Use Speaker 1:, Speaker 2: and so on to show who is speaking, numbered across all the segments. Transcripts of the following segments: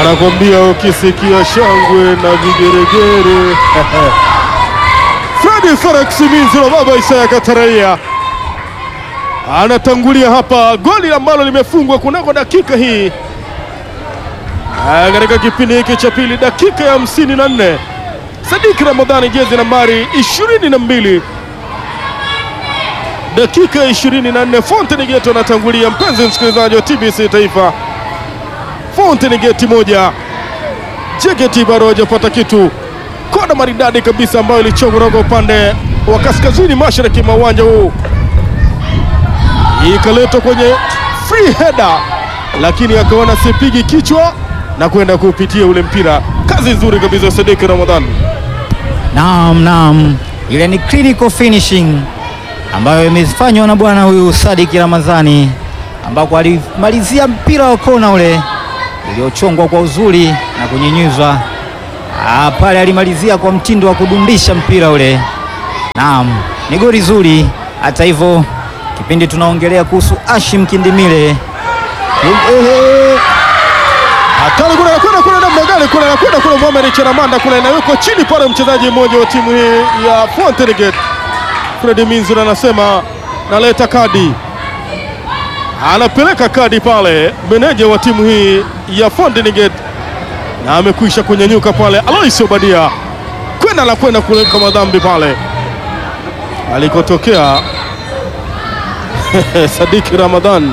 Speaker 1: anakwambia ukisikia shangwe na vigeregere Fredi Felix Minziro, baba Isaya Kataraia anatangulia hapa, goli ambalo limefungwa kunako dakika hii Ah, katika kipindi hiki cha pili, dakika ya hamsini na nne Sadiki Ramadhani, jezi nambari ishirini na mbili dakika ya ishirini na nne Fountain Gate anatangulia. Mpenzi msikilizaji wa TBC Taifa, Fountain Gate moja JKT bado hajapata kitu. Kona maridadi kabisa ambayo ilichongwa kutoka upande wa kaskazini mashariki mwa uwanja huu, ikaletwa kwenye free header, lakini akaona sipigi kichwa na kwenda kupitia ule mpira. Kazi nzuri kabisa Sadiki Ramadhan.
Speaker 2: Naam, naam, ile ni clinical finishing ambayo imefanywa na bwana huyu Sadiki Ramadhani, ambako alimalizia mpira wa kona ule uliochongwa kwa uzuri na kunyenyuzwa Ah, pale alimalizia kwa mtindo wa kudundisha mpira ule. Naam, ni goli zuri. Hata hivyo, kipindi tunaongelea kuhusu Ashim Kindimile Ehe.
Speaker 1: Hatari kule anakwenda kule namna gani kule anakwenda kule Mohamed Cheramanda kule na yuko chini pale mchezaji mmoja wa timu hii ya Fountain Gate. Fred Minzura anasema naleta kadi. Anapeleka kadi pale meneja wa timu hii ya Fountain Gate na amekwisha kunyanyuka pale Alois Obadia kwenda la kwenda kuleka madhambi pale alikotokea Sadiki Ramadhan.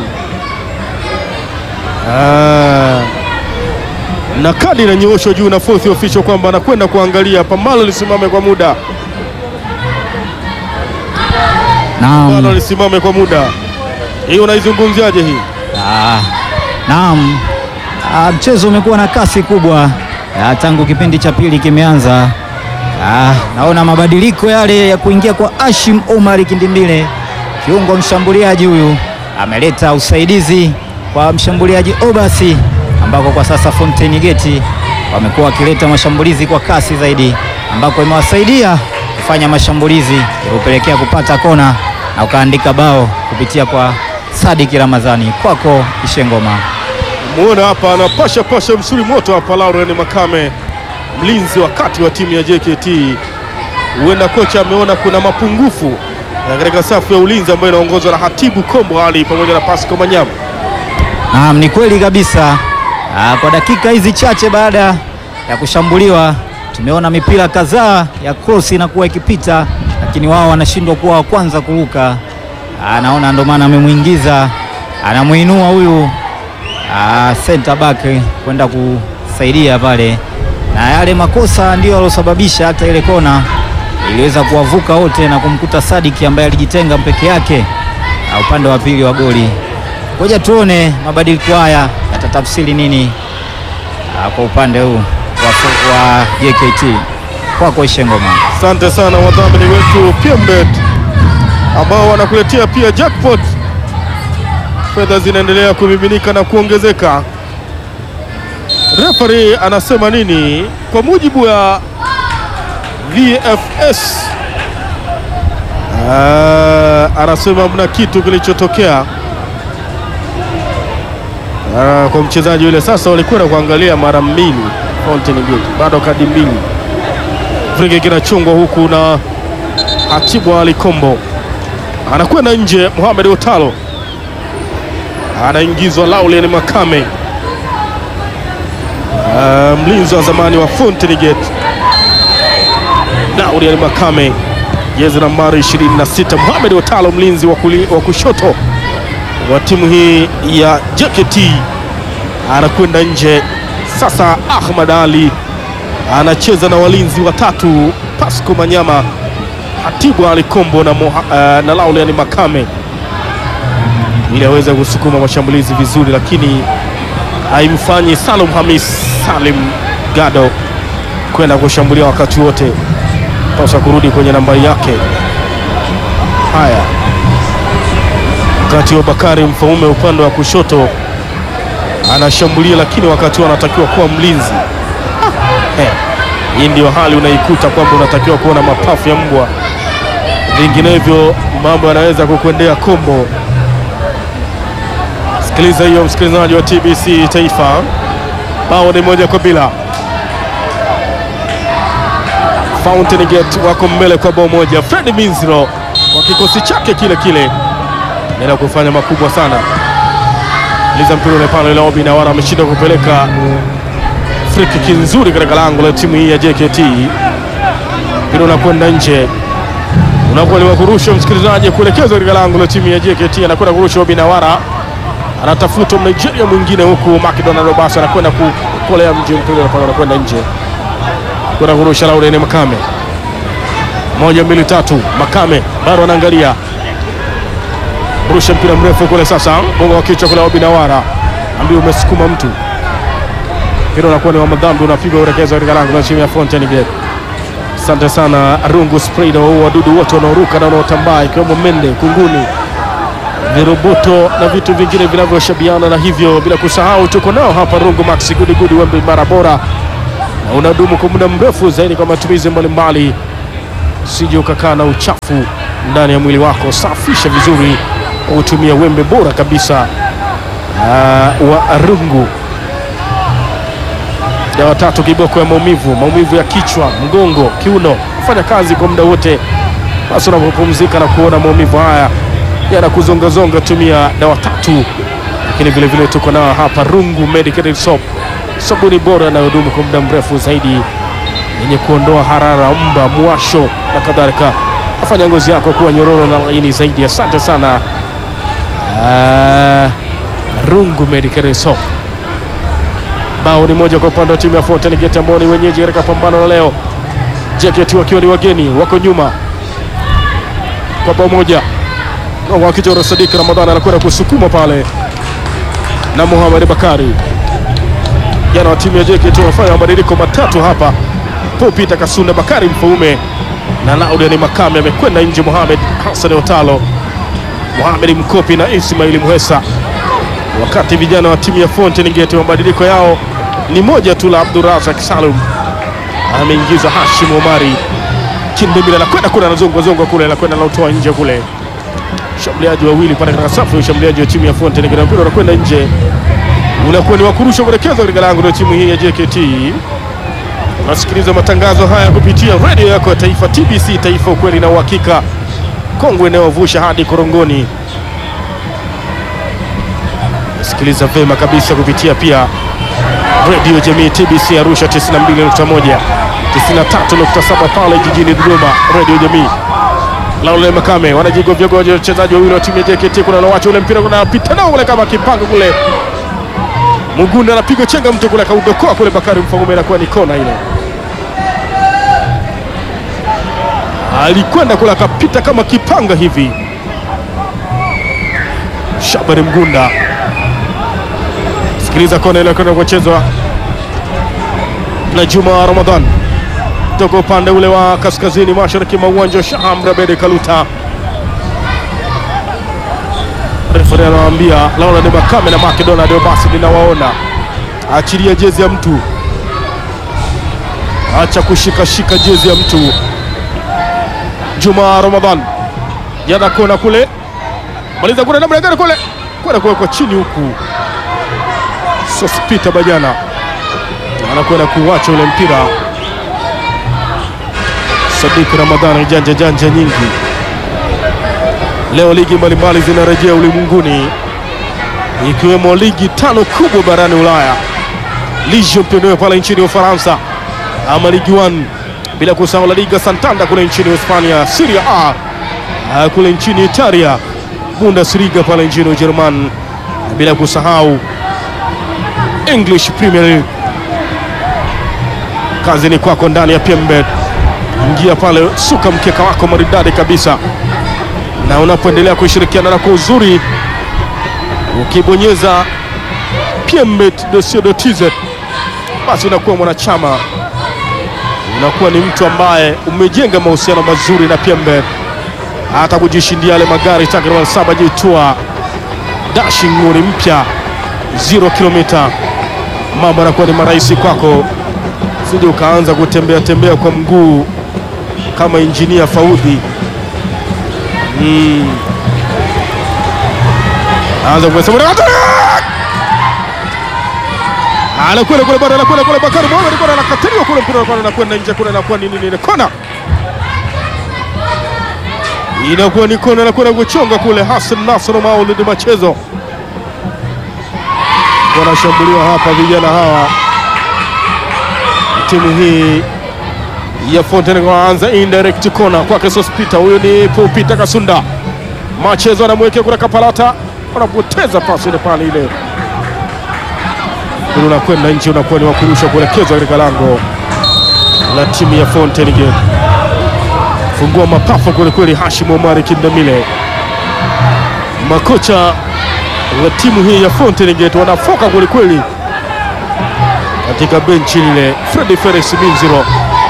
Speaker 1: Ah na kadi inanyooshwa juu na fourth official kwamba anakwenda kuangalia pambano lisimame kwa muda, pambano
Speaker 2: Naam.
Speaker 1: lisimame kwa muda. Hii unaizungumziaje hii?
Speaker 2: Ah, naam. Ah, mchezo umekuwa na kasi kubwa ah, tangu kipindi cha pili kimeanza. Ah, naona mabadiliko yale ya kuingia kwa Ashim Omar Kindimile, kiungo mshambuliaji huyu ameleta usaidizi kwa mshambuliaji Obasi, ambako kwa sasa Fountain Gate wamekuwa wakileta mashambulizi kwa kasi zaidi, ambako imewasaidia kufanya mashambulizi iliyopelekea kupata kona na ukaandika bao kupitia kwa Sadiki Ramadhani. Kwako Ishengoma.
Speaker 1: Muona hapa anapasha pasha msuri moto hapa, Lauren Makame, mlinzi wa kati wa timu ya JKT. Huenda kocha ameona kuna mapungufu na katika safu ya ulinzi ambayo inaongozwa na Hatibu Kombo Ali pamoja na Pasco Manyama.
Speaker 2: Naam, ni kweli kabisa. Aa, kwa dakika hizi chache baada ya kushambuliwa tumeona mipira kadhaa ya cross inakuwa ikipita, lakini wao wanashindwa kuwa wa kwanza kuruka. Aa, naona ndo maana amemwingiza, anamuinua huyu aa, center back kwenda kusaidia pale, na yale makosa ndio yalosababisha hata ile kona iliweza kuwavuka wote na kumkuta Sadiki ambaye alijitenga peke yake na upande wa pili wa goli. Ngoja tuone mabadiliko haya yatatafsiri nini ah, kwa upande huu wa, wa JKT. Kwako Ishengoma.
Speaker 1: Asante sana wadhamini wetu PMBet ambao wanakuletea pia jackpot. Fedha zinaendelea kumiminika na kuongezeka. Referee anasema nini? Kwa mujibu wa VFS ah, anasema mna kitu kilichotokea ah, kwa mchezaji yule. Sasa walikwenda kuangalia mara mbili Fountain Gate, bado kadi mbili Friki kinachungwa huku na Hatibu Ali Kombo anakwenda nje. Mohamed Otalo anaingizwa. Laulen Makame Ah, mlinzi wa zamani wa Fountain Gate Laulen Makame, jezi nambari 26. Mohamed Otalo mlinzi wa kuli- wa kushoto wa timu hii ya JKT anakwenda nje. Sasa Ahmad Ali anacheza na walinzi watatu Pasco Manyama, Hatibu Ali Kombo na, Moha, uh, na Laulian Makame ili aweze kusukuma mashambulizi vizuri, lakini haimfanyi Salum Hamis Salim Gado kwenda kushambulia wakati wote, pasha kurudi kwenye nambari yake. Haya, wakati wa Bakari Mfaume upande wa kushoto anashambulia, lakini wakati huo anatakiwa kuwa mlinzi. Eh, hii ndio hali unaikuta kwamba unatakiwa kuona mapafu ya mbwa, vinginevyo mambo yanaweza kukwendea kombo. Sikiliza hiyo, msikilizaji wa TBC Taifa, bao ni moja kwa bila. Fountain Gate wako mbele kwa bao moja. Fred Minziro kwa kikosi chake kile kile naenda kufanya makubwa sana. Liza mpira ule pale Lobi na wana ameshinda kupeleka free kick nzuri katika lango la timu hii ya JKT. Mpira unakwenda nje, unakuwa kurusha msikilizaji, kuelekezwa katika lango la timu ya JKT. Anakwenda kurusha Obi Nawara, anatafuta Nigeria mwingine huku McDonald Obasa anakwenda kukolea mji, mpira unapanga unakwenda nje, kwenda kurusha Laurent Makame. Moja mbili tatu, Makame bado anaangalia rusha mpira mrefu kule sasa, bongo wa kichwa kule Obi Nawara ambaye umesukuma mtu, mpira unakuwa ni wa madhambi, unapigwa urekezwa katika lango la timu ya Fountain Gate. Asante sana Rungu Spray na wadudu wote wanaoruka na wanaotambaa ikiwemo mende, kunguni, viroboto na vitu vingine vinavyoshabiana na hivyo, bila kusahau tuko nao hapa Rungu Max Gudi Gudi wembe mara bora na unadumu kwa muda mrefu zaidi kwa matumizi mbalimbali, sije ukakaa na uchafu ndani ya mwili wako. Safisha vizuri kwa kutumia wembe bora kabisa uh, wa Rungu dawa tatu kiboko ya maumivu, maumivu ya kichwa, mgongo, kiuno, kufanya kazi kwa muda wote, basi unapopumzika na kuona maumivu haya yanakuzongazonga, tumia dawa tatu. Lakini vile vile tuko nao hapa Rungu Medicated Soap, sabuni bora inayodumu kwa muda mrefu zaidi, yenye kuondoa harara, mba, mwasho na kadhalika, afanya ngozi yako kuwa nyororo na laini zaidi. Asante sana uh, Rungu Medicated Soap. Bao ni moja kwa upande wa timu ya Fountain Gate ambao ni wenyeji katika pambano la leo. JKT wakiwa ni wageni, wako nyuma kwa bao moja. Wakijora Sadik Ramadhani anakwenda kusukuma pale na Muhammad Bakari. Jana wa timu ya JKT wamefanya mabadiliko matatu hapa. Paul Peter Kasunda, Bakari Mfaume na Laudani Makame amekwenda nje. Mohamed Hassan Otalo, Mohamed Mkopi na Ismaili Muhesa wakati vijana wa timu ya Fountain Gate mabadiliko yao ni moja tu la Abdurazak Salum ameingizwa Hashim Omari Kindemila anakwenda kule anazongwa zongwa kule anakwenda anautoa nje kule, shambuliaji wawili pale katika safu ya ushambuliaji wa timu ya Fountain Gate, mpira unakwenda nje, unakuwa ni wa kurusha kuelekezwa katika lango la timu hii ya JKT. Unasikiliza matangazo haya kupitia redio yako ya taifa TBC, taifa ukweli na uhakika, kongwe inayovusha hadi korongoni sikiliza vema kabisa kupitia pia redio jamii TBC Arusha 92.1, 93.7 pale jijini Dodoma, redio jamii. Laule Makame wanajigovyagoja wachezaji wawili wa timu ya JKT, kuna nawacha ule mpira unapita nao kule kama kipanga kule, Mugunda anapiga chenga mtu kule akaudokoa kule, Bakari Mfaume inakuwa ni kona ile, alikwenda kule akapita kama kipanga hivi, Shabari Mgunda Sikiliza kona ile kwenda kuchezwa na Juma Ramadhan toka upande ule wa kaskazini mashariki mwa uwanja wa Shaham Rabedi Kaluta. Refari anawaambia Laura ni Makame na Macdonald basi ninawaona, achilia jezi ya mtu, acha kushikashika jezi ya mtu. Juma Ramadhan jana kona kule, maliza kule namna gani kule kwenda kuwekwa chini huku Sospita Bajana anakwenda kuwacha ule mpira. Sadik Ramadhani, janja janja nyingi leo. Ligi mbalimbali zinarejea ulimwenguni ikiwemo ligi tano kubwa barani Ulaya, Ligue Championnat pale nchini Ufaransa, ama Ligue 1, bila kusahau La Liga Santander kule nchini Hispania, Serie A kule nchini Italia, Bundesliga pale nchini Ujerumani, bila kusahau English Premier League. Kazi ni kwako ndani ya PMBet. Ingia pale, suka mkeka wako maridadi kabisa, na unapoendelea kushirikiana na kwa uzuri, ukibonyeza pmbet.co.tz basi unakuwa mwanachama, unakuwa ni mtu ambaye umejenga mahusiano mazuri na PMBet, hata kujishindia yale magari takriban saba jitua dashing nguri mpya 0 kilomita mambo yanakuwa ni marahisi kwako, sije ukaanza kutembea tembea kwa mguu kama injinia Faudhi. Mm. Anza kusema anakwenda kule bado, anakwenda kule Bakari Mohamed kule, anakataliwa kule, mpira unakuwa anakwenda nje kule, anakuwa ni nini ile kona, inakuwa ni kona, anakwenda kuchonga kule. Hassan Nasr Maulid Machezo wanashambuliwa hapa, vijana hawa timu hii ya Fountain waanza indirect corner kwake Sospita, huyu ni Pupita Kasunda, Machezo anamwekea kule Kapalata, wanapoteza pasi ile pale ile unakwenda nje, unakuwa ni wakurusha kuelekezwa katika lango la timu ya Fountain Gate. Fungua mapafu kwelikweli, Hashim Omari Kindamile. Makocha wa timu hii ya Fountain Gate wanafoka kwelikweli katika benchi lile. Fredi Felix Minziro,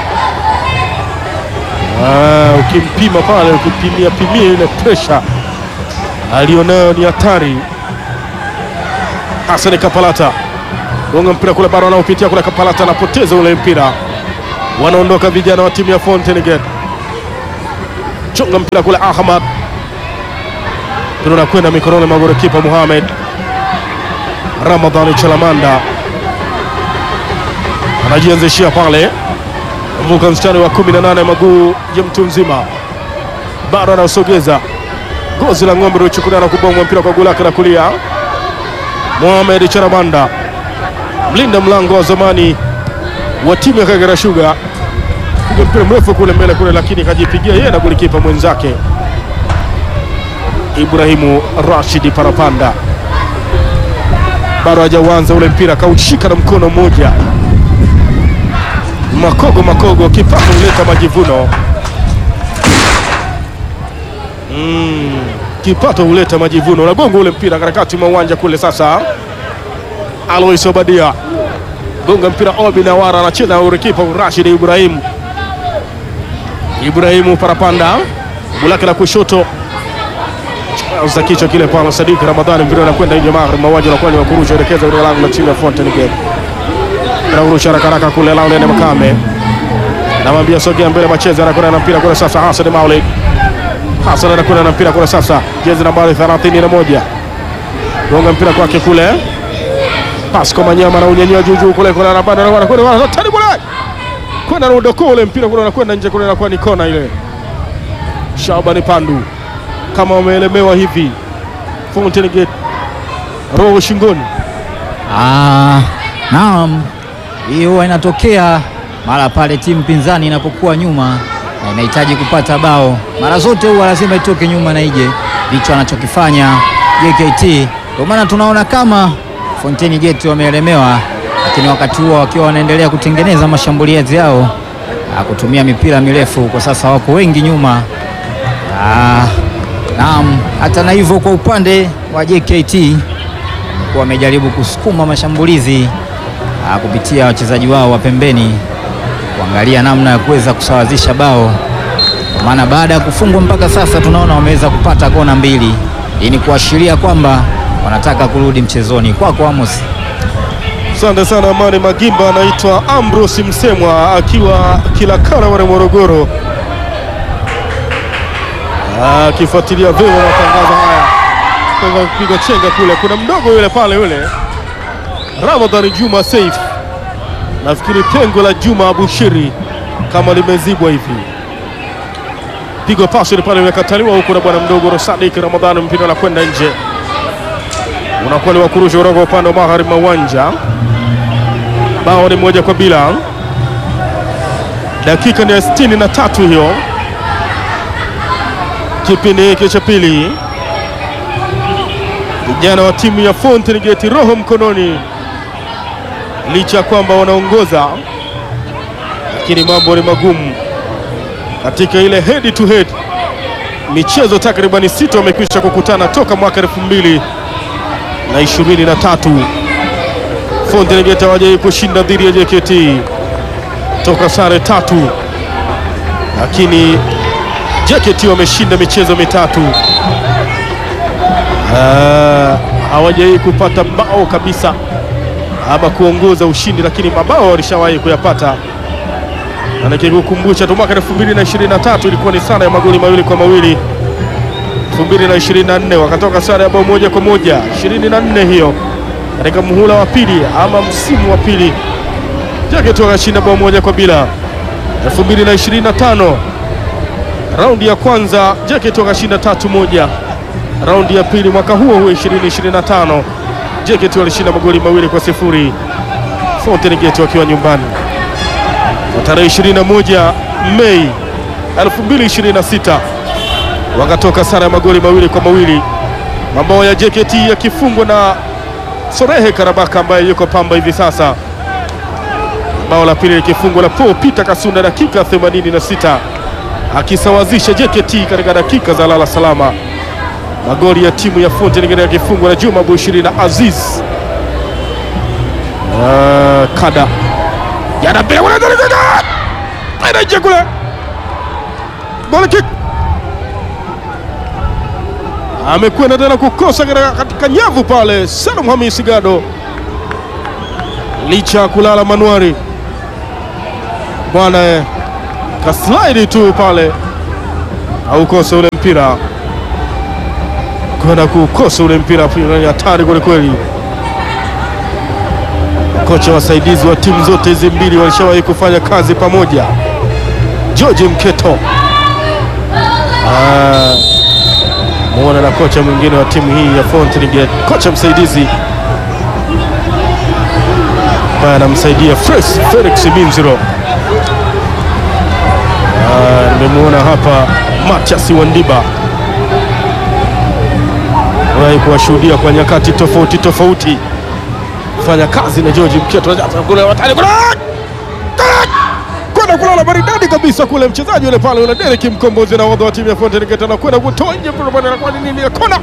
Speaker 1: ah, ukimpima pale, ukimpimia pimia ile pressure alionayo ni hatari. Hassan Kapalata gonga mpira kule, bado wanaopitia kule. Kapalata anapoteza ule mpira, wanaondoka vijana wa timu ya Fountain Gate. Chonga mpira kule, Ahmad mpira unakwenda mikononi mwa golikipa Mohamed Ramadhani Chalamanda, anajianzishia pale, vuka mstari wa 18 maguu ya mtu mzima, bado anaosogeza gozi la ng'ombe uliochukuliwa na kubomwa mpira kwa goli lake la kulia. Mohamed Chalamanda mlinda mlango wa zamani wa timu ya Kagera Sugar, piga mpira mrefu kule mbele kule, lakini kajipigia yeye na golikipa mwenzake Ibrahimu Rashidi Parapanda. Bado hajauanza ule mpira, kaushika na mkono mmoja. Makogo Makogo, kipato huleta majivuno. Mm, kipato huleta majivuno. Unagonga ule mpira katikati mwa uwanja kule. Sasa Alois Obadia gonga mpira, Obi Nawara anacheza na urekipa Rashid Ibrahim Ibrahimu Parapanda, bulake la kushoto za kichwa kile pale. Sadiki Ramadhani, mpira unakwenda nje magharibi mwa uwanja, unakuwa ni wa kurusha elekeza katika lango la timu ya Fountain Gate. Anarusha haraka haraka kule Laurent Makame, namwambia sogea mbele, Macheza anakwenda na mpira kule sasa. Hassan Maulid Hassan anakwenda na mpira kule sasa, jezi nambari 31 gonga mpira kwake kule Pasco Manyama na unyanyua juu juu kule kule anabanda na wana kule wana tani kule kwenda na udoko ule mpira kule anakwenda nje kule, inakuwa ni kona ile. Shabani Pandu kama wameelemewa hivi Fountain Gate roho shingoni.
Speaker 2: Ah, naam, hii huwa inatokea mara pale timu pinzani inapokuwa nyuma na inahitaji kupata bao, mara zote huwa lazima itoke nyuma na ije. Ndicho anachokifanya JKT, ndio maana tunaona kama Fountain Gate wameelemewa, lakini wakati huo wakiwa wanaendelea kutengeneza mashambulizi yao ah, kutumia mipira mirefu. Kwa sasa wako wengi nyuma. Ah, naam, hata na hivyo kwa upande wa JKT wamejaribu kusukuma mashambulizi ah, kupitia wachezaji wao wa pembeni kuangalia namna ya kuweza kusawazisha bao, kwa maana baada ya kufungwa mpaka sasa tunaona wameweza kupata kona mbili. Hii ni kuashiria kwamba wanataka kurudi mchezoni. Kwako Amos.
Speaker 1: Asante sana Amani Magimba, anaitwa Ambrose Msemwa akiwa Kilakara wale Morogoro, akifuatilia vyema matangazo haya toka kupiga chenga kule. Kuna mdogo yule pale yule Ramadhani Juma Saif, nafikiri pengo la Juma Abushiri kama limezibwa hivi, pigwa pasi pale imekataliwa huku na bwana mdogo Rosadik Ramadhani, mpira unakwenda nje unakuwa ni wakurusha kutoka upande wa magharibi mwa uwanja. Bao ni moja kwa bila, dakika ni ya sitini na tatu hiyo, kipindi hiki cha pili. Vijana wa timu ya Fountain Gate roho mkononi, licha ya kwamba wanaongoza, lakini mambo ni magumu katika ile head to head. Michezo takribani sita wamekwisha kukutana toka mwaka elfu mbili na ishirini na tatu. Fountain Gate hawajai kushinda dhidi ya JKT toka sare tatu, lakini JKT wameshinda michezo mitatu. Ah, hawajai kupata bao kabisa ama kuongoza ushindi, lakini mabao walishawahi kuyapata. Na nikikukumbusha tu mwaka 2023 ilikuwa ni sare ya magoli mawili kwa mawili 2024 wakatoka sare ya bao moja kwa moja 24 hiyo katika muhula wa pili ama msimu wa pili. JKT wakashinda bao moja kwa bila 2025 raundi ya kwanza JKT wakashinda tatu moja. Raundi ya pili mwaka huo huo 2025 JKT walishinda magoli mawili kwa sifuri Fountain Gate wakiwa nyumbani. Na tarehe 21 Mei 2026 wakatoka sare ya magoli mawili kwa mawili, mabao ya JKT yakifungwa na Sorehe Karabaka ambaye yuko Pamba hivi sasa, bao la pili likifungwa na Paul Peter Kasunda dakika 86 akisawazisha JKT katika dakika za lala salama. Magoli ya timu ya Fountain Gate yakifungwa na Juma Bushiri na Aziz uh, Kada yanapea kule anaingia kule goal kick, amekwenda tena kukosa katika- katika nyavu pale. Salum Hamisi Gado licha ya kulala manuari bwana eh, kaslaidi tu pale aukosa ule mpira kwenda kukosa ule mpira pia, ni hatari kwelikweli. Kocha wasaidizi wa timu zote hizi mbili walishawahi kufanya kazi pamoja. George Mketo Ah, muona na kocha mwingine wa timu hii ya Fountain Gate, kocha msaidizi ambaye anamsaidia Fresh Felix Minziro. Ah, nimemuona hapa Matias Wandiba wahi kuwashuhudia kwa nyakati tofauti tofauti fanya kazi na George Mketo kule watani kule kwenda kulala maridadi kabisa kule, mchezaji yule pale yule Derek Mkombozi na wadha wa timu ya Fountain Gate anakwenda kutoa nje mpira pale, anakuwa ni nini ya kona,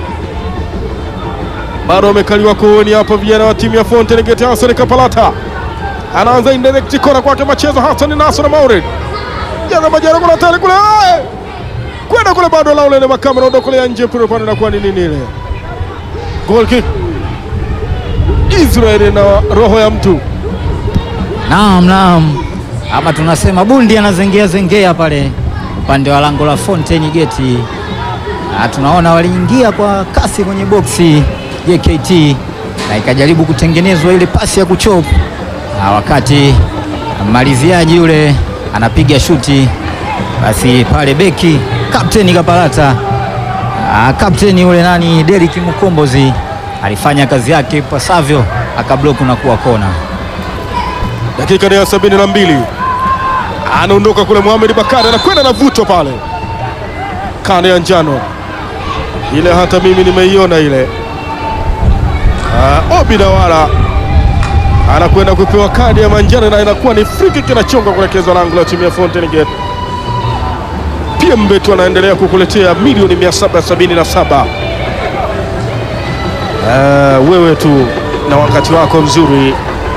Speaker 1: bado wamekaliwa kooni hapa vijana wa timu ya Fountain Gate. Hassan Kapalata anaanza indirect kona kwake machezo, Hassan Nasr Maulid jaza majara kule hatari kule eh! kwenda kule, bado la ule makama na ndokolea nje mpira pale, anakuwa ni nini ile goal kick Israeli na roho ya mtu
Speaker 2: Naam, naam, hapa tunasema bundi anazengea zengea pale upande wa lango la Fountain Gate. Na tunaona waliingia kwa kasi kwenye boksi JKT na ikajaribu kutengenezwa ile pasi ya kuchop, na wakati maliziaji yule anapiga shuti, basi pale beki kapteni Kapalata, ah, kapteni yule nani Derrick Mukombozi alifanya kazi yake ipasavyo, akabloku na kuwa kona.
Speaker 1: dakika ni ya sabini na mbili anaondoka kule. Mohamed Bakari anakwenda na vuto pale kanda ya njano ile, hata mimi nimeiona ile. Ah, Obi Dawala anakwenda kupewa kadi ya manjano na inakuwa ni free kick inachonga kuelekezwa lango la timu ya Fountain Gate. Pia Mbetu anaendelea kukuletea milioni 777. Ah, wewe tu na wakati wako mzuri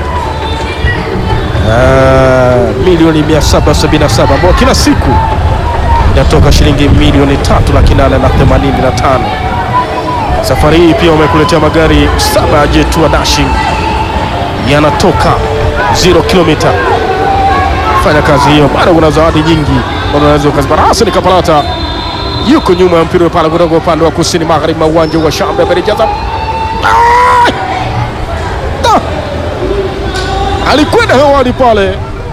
Speaker 1: Ah, milioni 777 ambao kila siku inatoka shilingi milioni tatu laki nane na themanini na tano. Safari hii pia wamekuletea magari saba ya Jetua Dashing yanatoka 0 kilomita. Fanya kazi hiyo, bado kuna zawadi nyingi bado unaweza ukazipata. Hassan Kapalata yuko nyuma ya mpira pale kutoka upande wa kusini magharibi mwa uwanja wa Shambe Berijaza. Ah! Ah! alikwenda hewani pale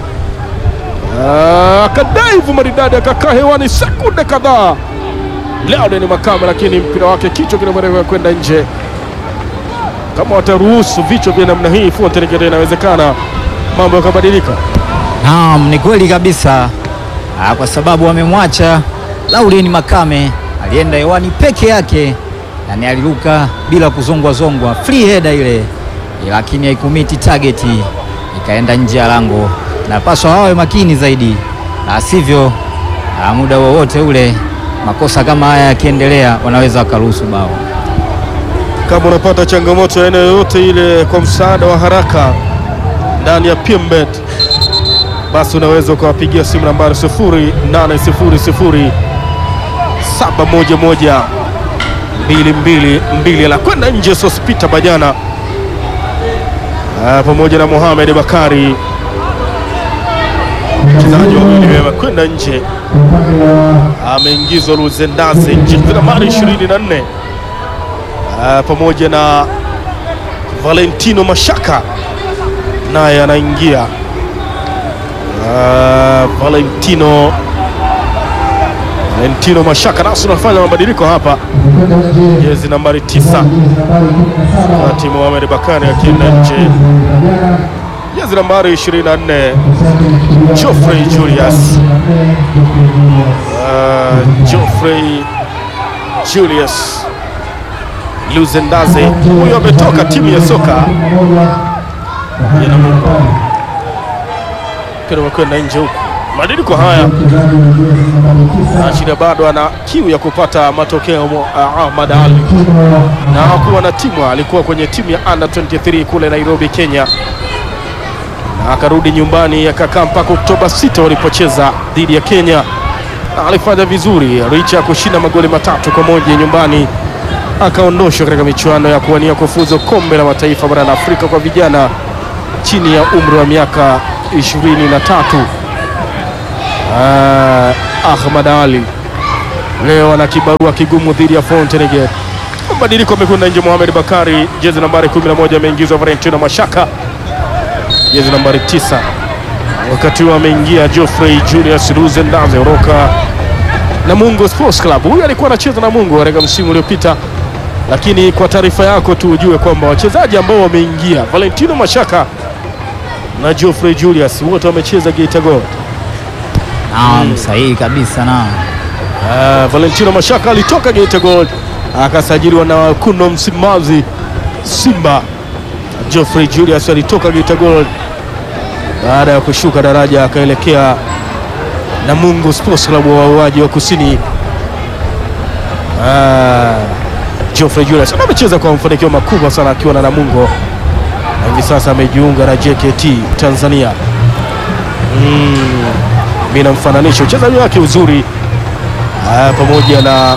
Speaker 1: Ah, akadaivu maridadi akakaa hewani sekunde kadhaa. Leo ni Makame, lakini mpira wake kichwa kinamwelekea kwenda nje. Kama wataruhusu vichwa vya namna hii, Fountain Gate inawezekana mambo yakabadilika.
Speaker 2: Naam, ni kweli kabisa ah, kwa sababu wamemwacha Laurent Makame alienda hewani peke yake, yani aliruka bila kuzongwa zongwa, free header ile, lakini haikumiti target, ikaenda nje ya lango. Napaswa wawe makini zaidi, na sivyo ah, muda wowote ule makosa kama haya yakiendelea, wanaweza wakaruhusu bao.
Speaker 1: Kama unapata changamoto ya aina yoyote ile kwa msaada wa haraka ndani ya PMBet, basi unaweza ukawapigia simu nambari 0800 711 222 la kwenda nje. Sospita Bajana ah, pamoja na Mohamed Bakari, mchezaji wawili wamekwenda nje, ameingizwa Luzendaze nje nambari 24 Ah, pamoja na Valentino Mashaka naye anaingia. Ah, Valentino Valentino Mashaka nasi unafanya mabadiliko hapa, jezi nambari tisa Mati Mohamed Bakari akienda nje, jezi nambari 24 Geoffrey Julius uh, Geoffrey Julius Luzendaze, huyo ametoka timu ya soka Jina Mungu kile wakwenda nje huku. Mabadiliko haya Ashida bado ana kiu ya kupata matokeo mo- uh, Ahmad Ali na hakuwa na timu, alikuwa kwenye timu ya under 23 kule Nairobi, Kenya, na akarudi nyumbani akakaa mpaka Oktoba 6 walipocheza dhidi ya Kenya, na alifanya vizuri licha ya kushinda magoli matatu kwa moja nyumbani, akaondoshwa katika michuano ya kuwania kufuzu kombe la mataifa barani Afrika kwa vijana chini ya umri wa miaka 23. Ah, Ahmad Ali leo ana kibarua kigumu dhidi ya Fountain Gate. Mabadiliko amekwenda nje. Mohamed Bakari jezi nambari 11 ameingizwa Valentino Mashaka jezi nambari 9, wakati huo ameingia Geoffrey Julius Luzendaze kutoka Namungo Sports Club. Huyu alikuwa anacheza Namungo katika msimu uliopita, lakini kwa taarifa yako tu ujue kwamba wachezaji ambao wameingia Valentino Mashaka na Geoffrey Julius wote wamecheza Geita Gold.
Speaker 2: Naam, sahihi kabisa naam.
Speaker 1: Ah, Valentino Mashaka alitoka Geita Gold akasajiliwa na wekundu wa Msimbazi Simba. Geoffrey Julius alitoka Geita Gold baada ya kushuka daraja akaelekea Namungo Sports Club wa wauaji wa kusini. Ah, Geoffrey Julius amecheza kwa mafanikio makubwa sana akiwa na Namungo na hivi sasa amejiunga na JKT Tanzania. Mm, mimi namfananisha uchezaji wake uzuri Ah, pamoja na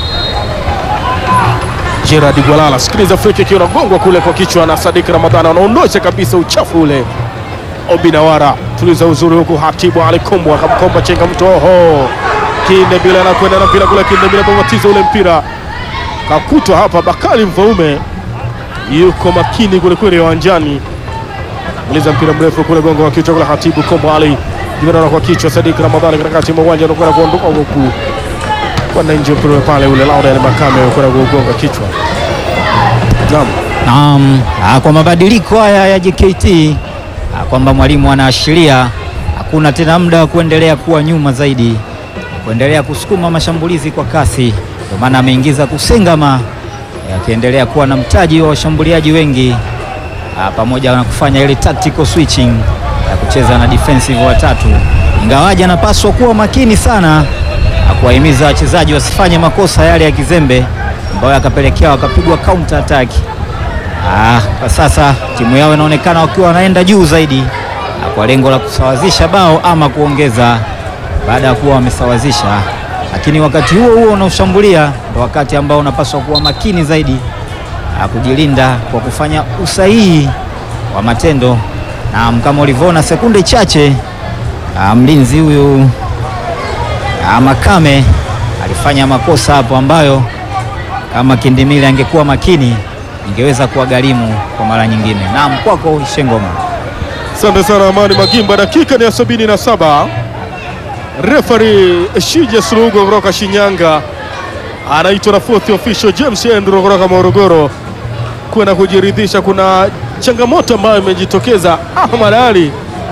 Speaker 1: Gerard Gwalala. Sikiliza friki ikiwa nagongwa kule kwa kichwa na Sadik Ramadhani, anaondosha kabisa uchafu ule. Obinawara tuliza uzuri huku, Hatibu alikombo akamkomba chenga mtu, oho, Kinde bila anakwenda na mpira kule, Kinde bila babatiza ule mpira kakutwa hapa. Bakari Mfaume yuko makini kwelikweli uwanjani, maliza mpira mrefu kule, gongo wa kichwa kule, Hatibu Kombo Ali jigarara kwa kichwa, Sadik Ramadhani katikati mwa uwanja anakwenda kuondoka huku kwenda nje mpira pale ule Laurent Makame kwenda kugonga kichwa. Naam.
Speaker 2: Naam, ah, kwa mabadiliko haya ya JKT ah, kwamba mwalimu anaashiria hakuna tena muda wa kuendelea kuwa nyuma zaidi, kuendelea kusukuma mashambulizi kwa kasi. Ndio maana ameingiza Kusengama eh, akiendelea kuwa na mtaji wa washambuliaji wengi ah, pamoja na kufanya ile tactical switching ya kucheza na defensive watatu, ingawaji anapaswa kuwa makini sana na kuwahimiza wachezaji wasifanye makosa yale ya kizembe ambayo yakapelekea wakapigwa counter attack. Ah, kwa sasa timu yao inaonekana wakiwa wanaenda juu zaidi na kwa lengo la kusawazisha bao ama kuongeza baada ya kuwa wamesawazisha, lakini wakati huo huo unaoshambulia ndo wakati ambao unapaswa kuwa makini zaidi na kujilinda kwa kufanya usahihi wa matendo, na kama ulivyoona sekunde chache ah, mlinzi huyu ah, Makame alifanya makosa hapo ambayo kama Kindimili angekuwa makini ingeweza kuwagharimu kwa mara nyingine. Naam, kwako Shengoma.
Speaker 1: Asante sana Amani Magimba, dakika ni ya sabini na saba. Refari Shija Sulugo kutoka Shinyanga anaitwa na fourth official James Andrew kutoka Morogoro kwenda kujiridhisha. Kuna changamoto ambayo imejitokeza. Ahmad Ali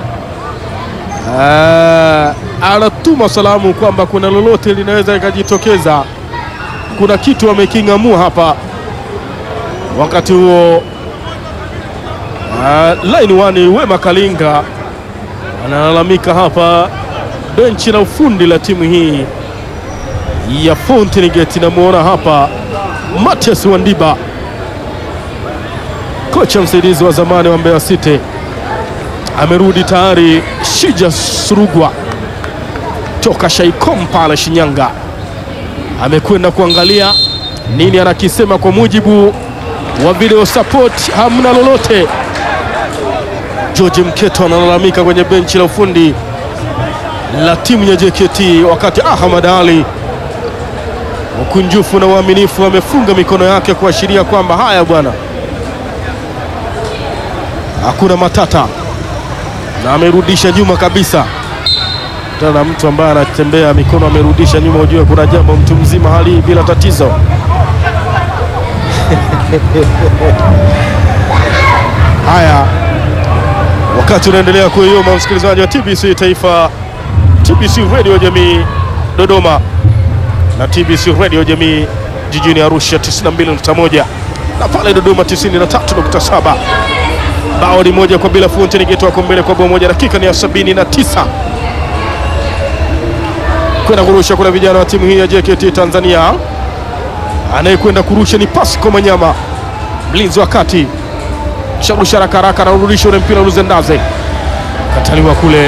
Speaker 1: Ah, anatuma salamu kwamba kuna lolote linaweza likajitokeza, kuna kitu ameking'amua hapa. Wakati huo Uh, line one Wema Kalinga analalamika hapa. Benchi la ufundi la timu hii ya Fountain Gate, namuona hapa Matias Wandiba, kocha msaidizi wa zamani wa Mbeya City, amerudi tayari. Shija Surugwa toka Shaikom pale Shinyanga amekwenda kuangalia nini anakisema. Kwa mujibu wa video support, hamna lolote. George Mketo analalamika kwenye benchi la ufundi la timu ya JKT, wakati Ahmad Ali ukunjufu na uaminifu amefunga mikono yake kuashiria kwamba haya bwana, hakuna matata, na amerudisha nyuma kabisa. Tena mtu ambaye anatembea mikono amerudisha nyuma, ujue kuna jambo, mtu mzima hali hii bila tatizo. Haya, wakati unaendelea kuioma, msikilizaji wa TBC Taifa, TBC Radio Jamii Dodoma na TBC Radio Jamii jijini Arusha 92.1 na pale Dodoma 93.7. Bao ni moja kwa bila, Fountain Gate wako mbele kwa bao moja. Dakika ni ya 79 kwenda kurusha. Kuna vijana wa timu hii ya JKT Tanzania, anayekwenda kurusha ni Pasco Manyama, mlinzi wa kati, sharusha haraka haraka, anarudisha ule mpira Luzendaze, kataliwa kule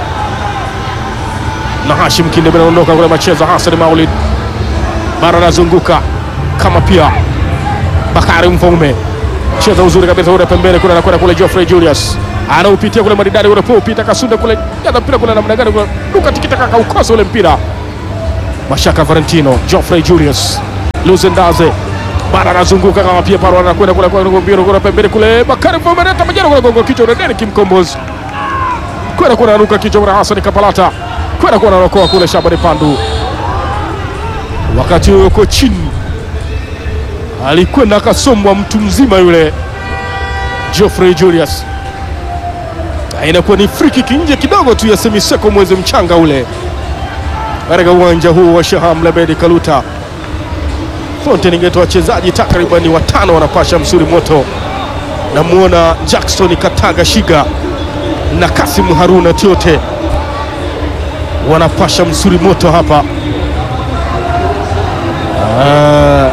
Speaker 1: na Hashim Kindebe, anaondoka kule macheza. Hassan Maulid bara anazunguka kama pia Bakari Mfaume cheza uzuri kabisa ule pembeni kule, anakwenda kule Geoffrey Julius anaupitia kule maridadi ule po pita kasunda kule jaza mpira kule namna gani kule duka tikita kaka ukosa ule mpira Mashaka Valentino Geoffrey Julius Luzendaze bara anazunguka kama pia paro anakwenda kule kwa mpira kule pembeni kule Bakari Mfaume anata majana kule gongo kichwa ule Derek Mkombozi kwenda kule anaruka kichwa kule Hassan Kapalata kwenda kule anaokoa kule Shabani Pandu wakati huo yuko chini alikwenda akasombwa mtu mzima yule Geoffrey Julius. Inakuwa ni free kick nje kidogo tu ya Semiseko mwezi mchanga ule katika uwanja huu wa Shaham Labedi Kaluta. Fountain Gate wachezaji takriban watano wanapasha msuri moto. Namwona Jackson Kataga Shiga na Kasim Haruna Tiote wanapasha msuri moto hapa. Ah,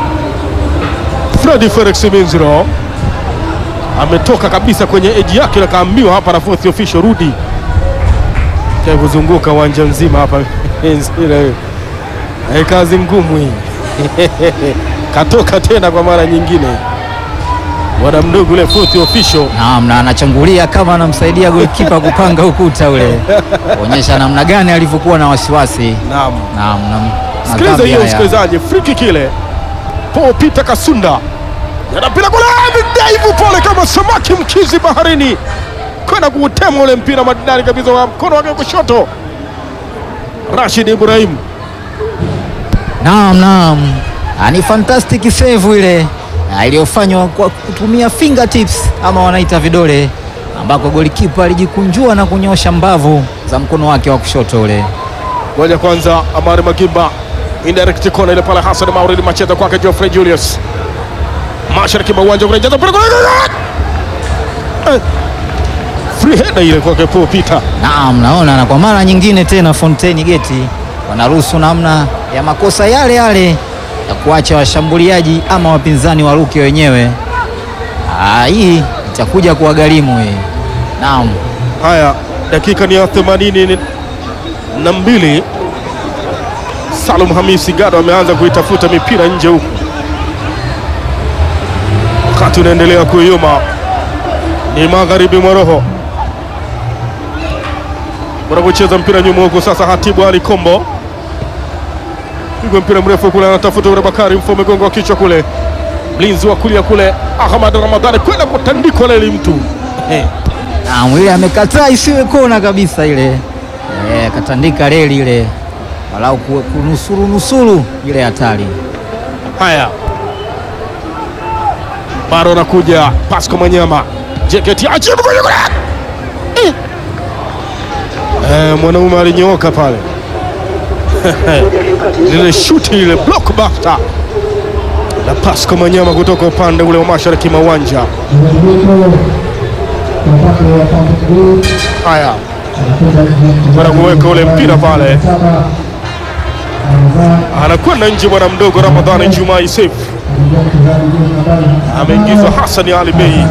Speaker 1: Fredi Felix Minziro ametoka kabisa kwenye eji yake, na kaambiwa hapa na fourth official rudi Kia kuzunguka uwanja mzima hapa Minziro, eh, kazi ngumu hii katoka tena kwa mara nyingine, bwana mdogo ule fourth official
Speaker 2: Naam, na anachangulia kama anamsaidia golikipa kupanga ukuta ule, kuonyesha namna gani alivyokuwa na wasiwasi.
Speaker 1: naam.
Speaker 2: Naam, naam.
Speaker 1: Sikiliza
Speaker 2: Madhambi
Speaker 1: hiyo
Speaker 2: haya.
Speaker 1: msikilizaji, free kick ile, Paul Peter Kasunda anapita kule, amedaivu pole kama samaki mkizi baharini, kwenda kuutema ule mpira maridadi kabisa wa mkono wake wa kushoto. Rashid Ibrahim
Speaker 2: Naam, naam. Ah, ni fantastic save ile ah, iliyofanywa kwa kutumia fingertips ama wanaita vidole, ambako golikipa alijikunjua na kunyosha mbavu za mkono wake wa kushoto ule.
Speaker 1: ngoja kwanza, Amari Magimba indirect corner ile pale, Hassan Mauridi macheza kwake Geoffrey Julius mashariki mwa uwanja kurejaza mpira kule, Eh, free header ile kwake Paul Peter.
Speaker 2: Naam, naona na kwa mara nyingine tena Fountain Gate wanaruhusu namna ya makosa yale yale ya kuacha washambuliaji ama wapinzani waruke wenyewe. Ah, hii itakuja kuwagharimu hii. Naam.
Speaker 1: Haya, dakika ni ya themanini na mbili. Salum Hamisi Gado ameanza kuitafuta mipira nje huku, wakati unaendelea kuyoma, ni magharibi mwa roho wanapocheza mpira nyuma huku. Sasa Hatibu Ali Kombo pigwa mpira mrefu kule, anatafuta ule Bakari Mfome, gongo wa kichwa kule, mlinzi wa kulia kule Ahmad Ramadhani kwenda kutandikwa leli mtu eh.
Speaker 2: Naam, ile amekataa isiwe kona kabisa ile. Eh, katandika reli ile. Walau ku- kunusuru nusuru ile hatari.
Speaker 1: Haya, bado anakuja Pasco Manyama, JKT ajibu kwenye kule. Eh. Eh, mwanaume alinyooka pale lile shuti lile blockbuster la Pasco Manyama kutoka upande ule wa mashariki mwa uwanja. Haya, kwenda kuweka ule mpira pale, anakwenda nje bwana mdogo Ramadhani Juma Seif ameingizwa Hassan Ali Bey.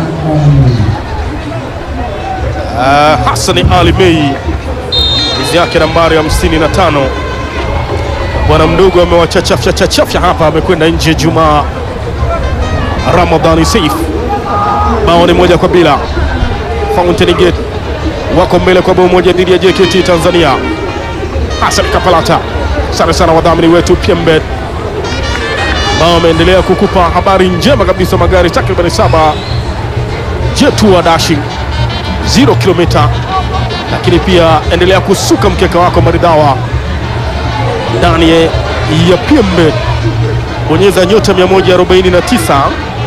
Speaker 1: Uh, Hassan Ali Bey hizi yake nambari 55 bwana mdogo amewachachafya chachafya hapa, amekwenda nje Juma Ramadhani Seif. Bao ni moja kwa bila. Fountain Gate wako mbele kwa bao moja dhidi ya JKT Tanzania. Hassan Kapalata, sana sana wadhamini wetu Pembet ambao wameendelea kukupa habari njema kabisa. Magari takriban saba Jetua Dashing 0 kilomita, lakini pia endelea kusuka mkeka wako maridhawa ndani ya PMBet. Bonyeza nyota 149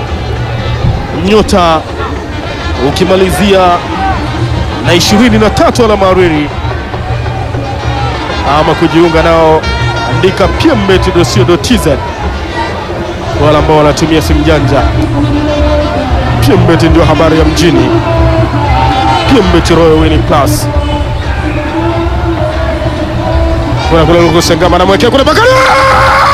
Speaker 1: nyota ukimalizia na 23 alama reli ama kujiunga nao, andika pmbet.co.tz kwa wale ambao wanatumia simu janja. PMBet ndio habari ya mjini. PMBet Royal Winning Plus. Kuna kule Lukusengama na mwekea kule Bakari